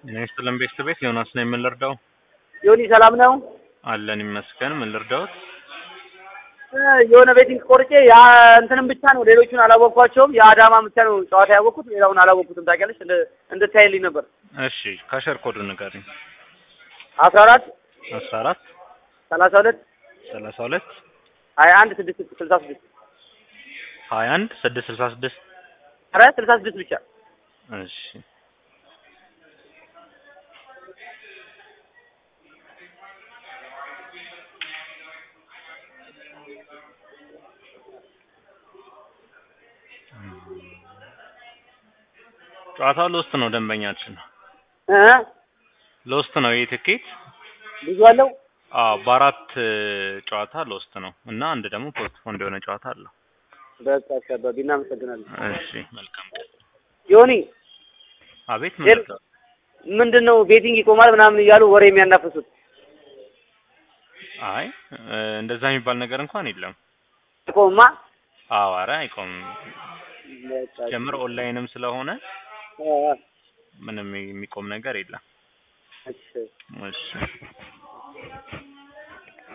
እኔ ስለም ቤት ቤት ዮናስ ነው የምንረዳው። ዮኒ ሰላም ነው? አለን ይመስገን። ምን ልርዳዎት? እ የሆነ ቤቲንግ ቆርጬ ያ እንትንም ብቻ ነው ሌሎቹን አላወቅኳቸውም። የአዳማ ብቻ ነው ጨዋታ ያወቅኩት፣ ሌላውን አላወቅኩትም። ታውቂያለሽ እንደ እንድታይልኝ ነበር። እሺ ካሸር ኮዱ ንገሪኝ። አስራ አራት አስራ አራት ሰላሳ ሁለት ሰላሳ ሁለት ሀያ አንድ ስድስት ስልሳ ስድስት ሀያ አንድ ስድስት ስልሳ ስድስት ኧረ ስልሳ ስድስት ብቻ እሺ ጨዋታው ሎስት ነው። ደንበኛችን እ ሎስት ነው። ይህ ትኬት ብዙ አለው። አዎ በአራት ጨዋታ ሎስት ነው እና አንድ ደግሞ ፖስትፖንድ የሆነ ጨዋታ አለው። በቃ አካባቢ እናመሰግናለን። እሺ መልካም ቀን። ዮኒ አቤት ሌል- ምን ምንድን ነው ቤቲንግ ይቆማል ምናምን እያሉ ወሬ የሚያናፍሱት? አይ እ፣ እንደዛ የሚባል ነገር እንኳን የለም። ይቆምማ አዎ ኧረ አይቆምም። በቃ ጀምር ኦንላይንም ስለሆነ እ፣ ምንም የሚቆም ነገር የለም። እሺ እሺ